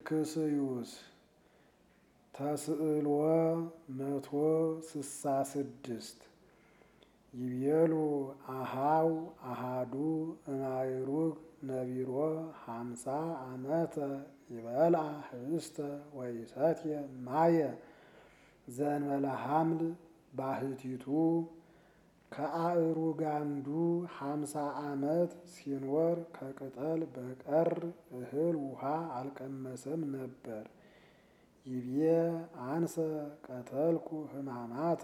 ፊልክስዩስ ተስዕሎ መቶ ስሳ ስድስት ይቤሉ አሃው አሃዱ እማይሩግ ነቢሮ ሃምሳ ዓመተ ይበልዓ ህብስተ ወይሰትየ ማየ ዘእንበለ ሐምል ባህቲቱ ከአእሩግ አንዱ ሃምሳ ዓመት ሲኖር ከቅጠል በቀር እህል ውሃ አልቀመሰም ነበር። ይቤ አንሰ ቀተልኩ ሕማማተ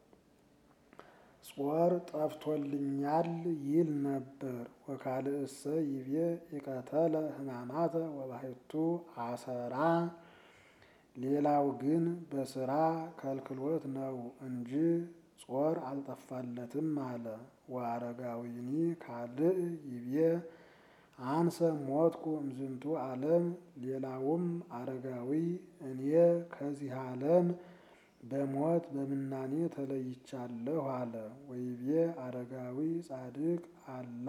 ጾር ጠፍቶልኛል ይል ነበር። ወካልእሰ ይቤ ኢቀተለ ሕማማተ ወባሕቱ አሰራ ሌላው ግን በስራ ከልክሎት ነው እንጂ ጾር አልጠፋለትም አለ። ወአረጋዊኒ ካልእ ይቤ አንሰ ሞትኩ እምዝንቱ ዓለም ሌላውም አረጋዊ እኔ ከዚህ ዓለም በሞት በምናኔ ተለይቻለሁ አለ። ወይቤ አረጋዊ ጻድቅ አላ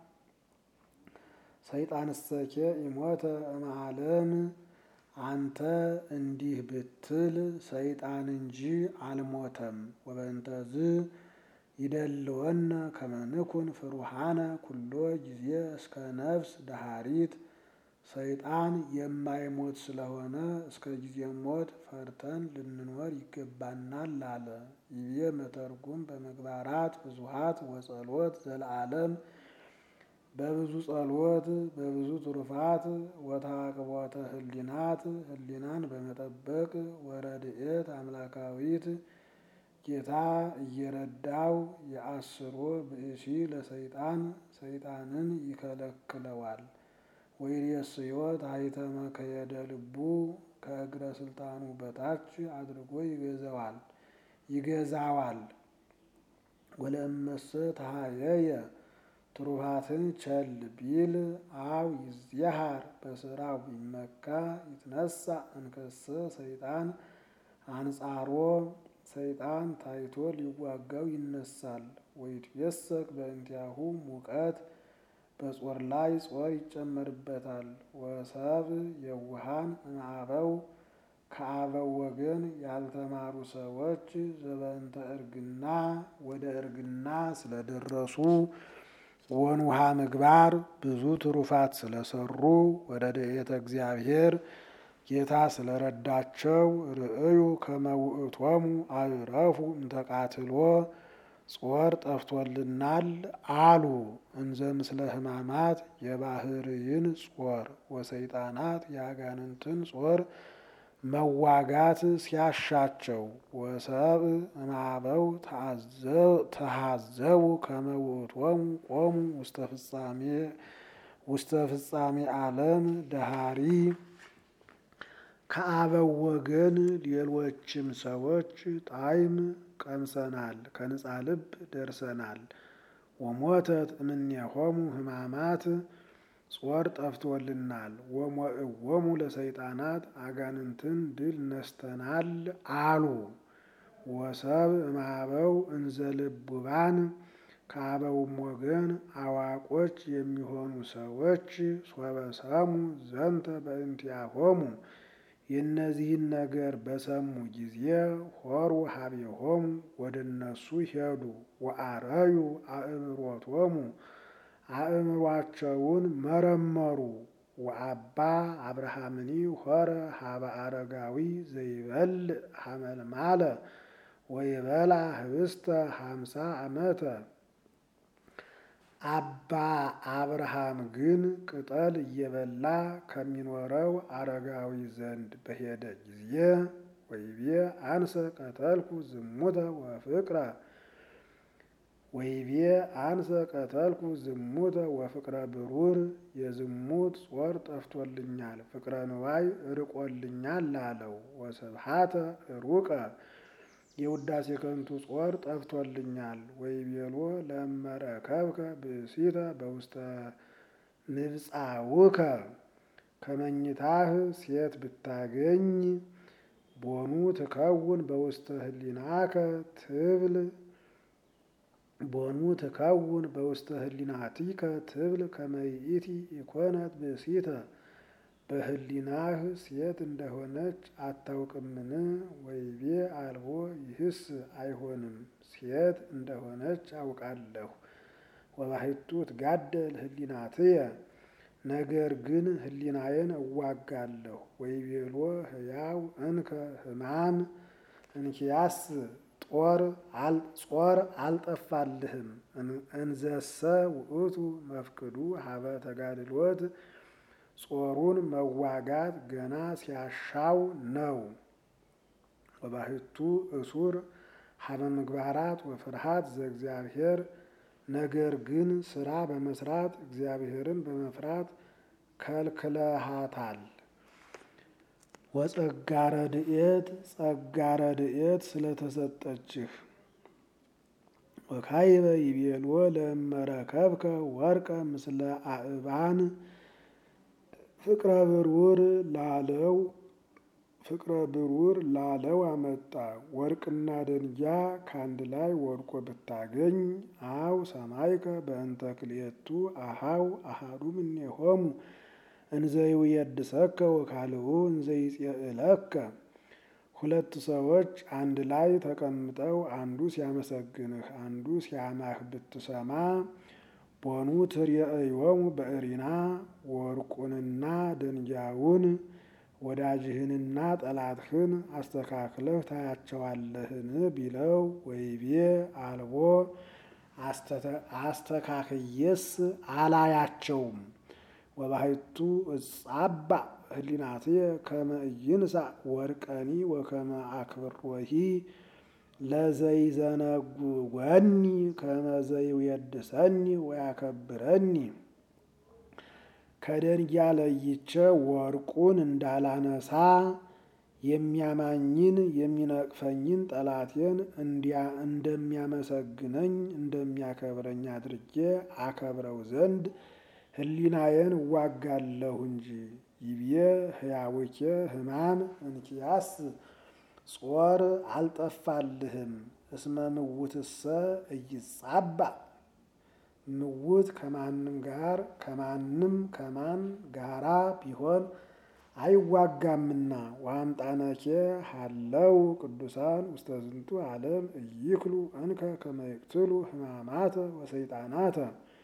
ሰይጣንሰኬ ኢሞተ እምዓለም አንተ እንዲህ ብትል ሰይጣን እንጂ አልሞተም። ወበእንተዝ ይደልወነ ከመ ንኩን ፍሩሃነ ኩሎ ጊዜ እስከ ነፍስ ደሃሪት ሰይጣን የማይሞት ስለሆነ እስከ ጊዜ ሞት ፈርተን ልንኖር ይገባናል አለ። ይቤ መተርጉም በምግባራት ብዙሃት ወጸሎት ዘለዓለም በብዙ ጸሎት በብዙ ትሩፋት ወታቅቦተ ህሊናት ህሊናን በመጠበቅ ወረድኤት አምላካዊት ጌታ እየረዳው የአስሮ ብእሲ ለሰይጣን ሰይጣንን ይከለክለዋል። ወይሬስዮ ታሕተመ ከየደ ልቡ ከእግረ ስልጣኑ በታች አድርጎ ይገዛዋል ይገዛዋል። ወለእመሰ ተሃየየ ትሩፋትን ቸል ቢል አው ይዝየሃር በስራው ቢመካ ይትነሳ እንከሰ ሰይጣን አንጻሮ ሰይጣን ታይቶ ሊዋጋው ይነሳል። ወይትየሰክ በእንቲአሁ ሙቀት በጾር ላይ ጾር ይጨመርበታል። ወሰብ የውሃን እምአበው ከአበው ወገን ያልተማሩ ሰዎች ዘበእንተ እርግና ወደ እርግና ስለደረሱ ወንውሃ ምግባር ብዙ ትሩፋት ስለሰሩ ወደ ደኤተ እግዚአብሔር ጌታ ስለረዳቸው ርእዩ ከመ ውእቶሙ አዕረፉ እንተቃትሎ ጾር ጠፍቶልናል አሉ። እንዘ ምስለ ሕማማት የባህርይን ጾር ወሰይጣናት የአጋንንትን ጾር መዋጋት ሲያሻቸው ወሰብ እምአበው ተሃዘቡ ከመ ውእቶሙ ቆሙ ውስተ ፍጻሜ ውስተ ፍጻሜ ዓለም ደሃሪ ከአበው ወገን ሌሎችም ሰዎች ጣዕም ቀምሰናል፣ ከንጻ ልብ ደርሰናል። ወሞተት እምኔሆሙ ሕማማት ጾር ጠፍቶልናል። ወሞእዎሙ ለሰይጣናት አጋንንትን ድል ነስተናል አሉ። ወሰብ እምአበው እንዘ ልቡባን ከአበውም ወገን አዋቆች የሚሆኑ ሰዎች ሶበሰሙ ዘንተ በእንቲአሆሙ የእነዚህን ነገር በሰሙ ጊዜ ሆሩ ሀቤሆሙ ወደ እነሱ ሄዱ። ወአረዩ አእምሮቶሙ አእምሯቸውን መረመሩ። ወአባ አብርሃምኒ ሆረ ሀበ አረጋዊ ዘይበልዕ ሐመልማለ ወይበላ ህብስተ ሃምሳ ዓመተ አባ አብርሃም ግን ቅጠል እየበላ ከሚኖረው አረጋዊ ዘንድ በሄደ ጊዜ ወይቤ አንሰ ቀተልኩ ዝሙተ ወፍቅረ ወይቤ አንሰ ቀተልኩ ዝሙተ ወፍቅረ ብሩር የዝሙት ጾር ጠፍቶልኛል፣ ፍቅረ ንዋይ ርቆልኛል አለው። ወስብሃተ ሩቀ የውዳሴ ከንቱ ጾር ጠፍቶልኛል። ወይቤሎ ለመረከብከ ብእሲተ በውስተ ንብፃውከ ከመኝታህ ሴት ብታገኝ ቦኑ ትከውን በውስተ ህሊናከ ትብል ቦኑ ትከውን በውስተ ህሊናቲከ ትብል ከመይእቲ ኢኮነት ብእሲተ በህሊናህ ሴት እንደሆነች አታውቅምን? ወይቤ አልቦ ይህስ አይሆንም፣ ሴት እንደሆነች አውቃለሁ። ወባሕቱ ትጋደል ህሊናትየ ነገር ግን ህሊናዬን እዋጋለሁ። ወይቤሎ ህያው እንከ ህማም እንኪያስ ጦር ጾር አልጠፋልህም። እንዘሰ ውእቱ መፍቅዱ ሀበ ተጋድሎት ጾሩን መዋጋት ገና ሲያሻው ነው። ወባሕቱ እሱር ሀበ ምግባራት ወፍርሃት ዘእግዚአብሔር ነገር ግን ስራ በመስራት እግዚአብሔርን በመፍራት ከልክለሃታል። ወጸጋ ረድኤት ጸጋ ረድኤት ስለተሰጠችህ ወካይበ ይቤልዎ ለእመረከብከ ወርቀ ምስለ አእባን ፍቅረ ብሩር ላለው ፍቅረ ብሩር ላለው አመጣ። ወርቅና ደንጊያ ከአንድ ላይ ወድቆ ብታገኝ አው ሰማይከ በእንተ ክልኤቱ አሃው አሃዱ እምኔሆሙ እንዘይውየድሰከ ወካልኡ እንዘይጼእለከ ሁለት ሰዎች አንድ ላይ ተቀምጠው አንዱ ሲያመሰግንህ አንዱ ሲያማህ ብትሰማ ቦኑ ትርእዮሙ በእሪና ወርቁንና ደንጊያውን ወዳጅህንና ጠላትህን አስተካክለህ ታያቸዋለህን? ቢለው ወይቤ አልቦ አስተካክየስ አላያቸውም። ወባሕቱ እጻባ ህሊናትየ ከመ ኢይንሣእ ወርቀኒ ወከመ አክብሮሂ ለዘይዘነጉወኒ ከመ ዘይውየድሰኒ ወያከብረኒ ከደንጊያ ለይቼ ወርቁን እንዳላነሳ የሚያማኝን የሚነቅፈኝን ጠላቴን እንደሚያመሰግነኝ እንደሚያከብረኝ አድርጌ አከብረው ዘንድ ህሊናዬን እዋጋለሁ እንጂ። ይብዬ ህያውኬ ህማም እንኪያስ ጾር አልጠፋልህም። እስመ ምውትሰ እይጻባ ምውት ከማንም ጋር ከማንም ከማን ጋራ ቢሆን አይዋጋምና። ወአምጣነኬ ሀለው ቅዱሳን ውስተ ዝንቱ ዓለም እይክሉ እንከ ከመ ይቅትሉ ህማማተ ወሰይጣናተ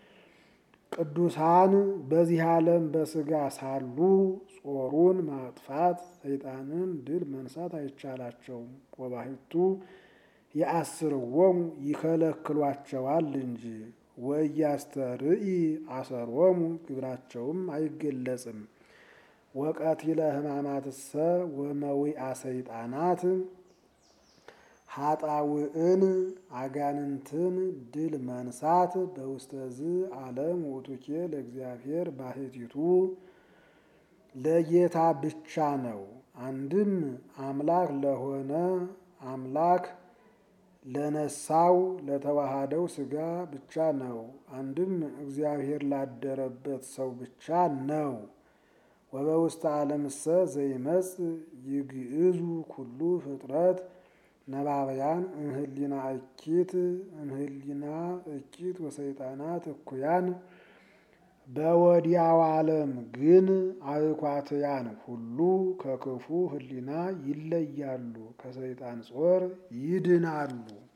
ቅዱሳን በዚህ ዓለም በስጋ ሳሉ ጾሩን ማጥፋት ሰይጣንን ድል መንሳት አይቻላቸውም። ወባሕቱ የአስርዎሙ ይከለክሏቸዋል እንጂ ወኢያስተርኢ አሰሮሙ ግብራቸውም አይገለጽም። ወቀቲለ ህማማትሰ ወመዊአ ሰይጣናት ሀጣውዕን አጋንንትን ድል መንሳት በውስተዝ ዓለም ውእቱኬ ለእግዚአብሔር ባሕቲቱ ለጌታ ብቻ ነው። አንድም አምላክ ለሆነ አምላክ ለነሳው ለተዋሃደው ሥጋ ብቻ ነው። አንድም እግዚአብሔር ላደረበት ሰው ብቻ ነው። ወበውስተ ዓለምሰ ዘይመጽ ይግዕዙ ኩሉ ፍጥረት ነባብያን እምህሊና እኪት እምህሊና እኪት ወሰይጣናት እኩያን በወዲያው ዓለም ግን አእኳትያን ሁሉ ከክፉ ህሊና ይለያሉ፣ ከሰይጣን ጾር ይድናሉ።